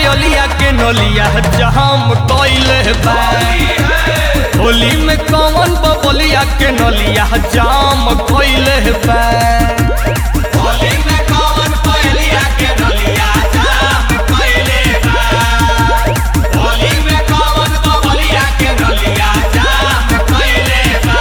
पयलिया के नलिया जहाम कइले बा होली में कौन बबलिया के नलिया जाम कइले बा होली में कौन पयलिया के नलिया जाम कइले बा होली में कौन बबलिया के नलिया जाम कइले बा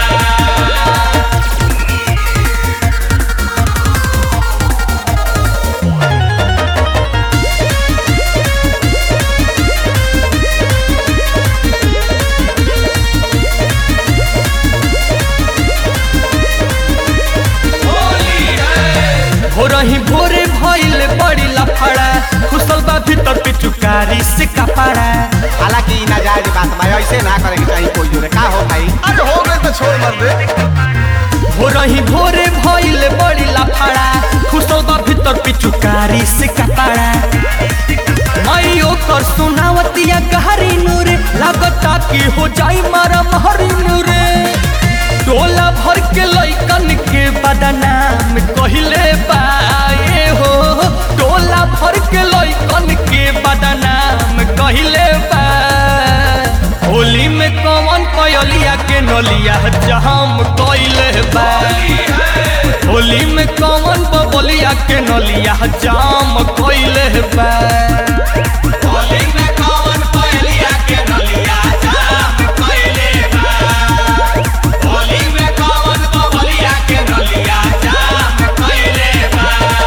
हो रही भोरे भइल बड़ी लफड़ा खुशल बा भीतर पिचुकारी से कपड़ा हालांकि ई नाजायज बात बा ऐसे ना करे के चाहिए कोई जोरे का हो भाई अरे हो गए तो छोड़ मत दे हो रही भोरे भइल बड़ी लफड़ा खुशल बा भीतर पिचुकारी से कपड़ा मई ओकर सुनावतिया गहरी नूरे लागता कि हो जाई मारा महरी नूरे टोला भर के लइकन के बदनाम कहिले बाए हो टोला भर के लइकन के बदनाम कहिले बा होली में कौन पयलिया के नलिया जहाम कइले बा होली में कौन बबलिया के नलिया जाम कइले बा होली में कौन पयलिया के नलिया जाम कइले बा होली में कौन बबलिया के नलिया जाम कइले बा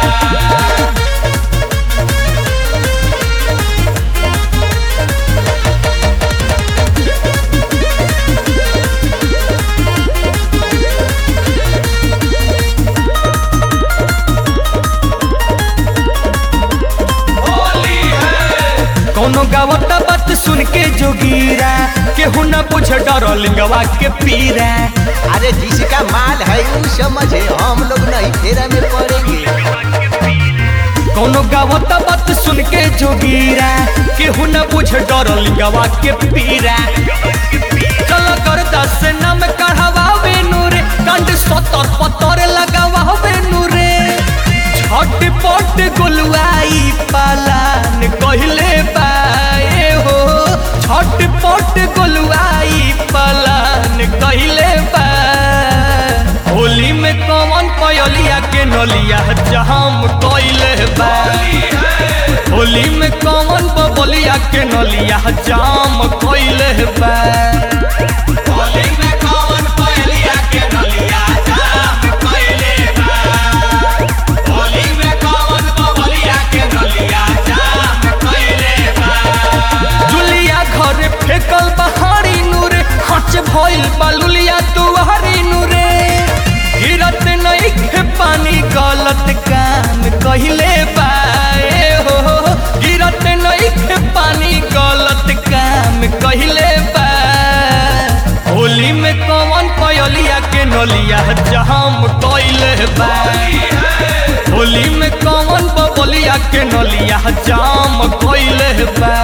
कौनो गावता बात सुन के जोगीरा केहू न बुझ डर लिंगवा के पीरा अरे जिसका माल है वो समझे हम लोग नहीं फेरा में पड़ेंगे कौनो गावता बात सुन के जोगीरा केहू न बुझ डर लिंगवा के पीरा चल कर दस नाम कढ़ावे नूरे कंड सतर पतर लगावे नूरे छट पट गुलवाई पालान कहले बाए हो छट पट गुलवाई पालान कहले बा होली में कौन पयलिया के नलिया जहाम कइले बा होली में कौन बबलिया के नलिया जाम कइले बा होली में कौन पयलिया के नलिया जाम कइले बा होली में कौन बबलिया के नलिया जाम कइले बा जुलिया घर फेकल बहारी नूरे हच भइल बालुलिया तुहरी नूरे गिरत नहीं खे पानी गलत काम कहिले बाए हो गिरत नहीं खे पानी गलत काम कहिले बा होली में कौन पयलिया के नलिया जहाम कइले बा होली में कौन बबलिया के नलिया जाम कइले बा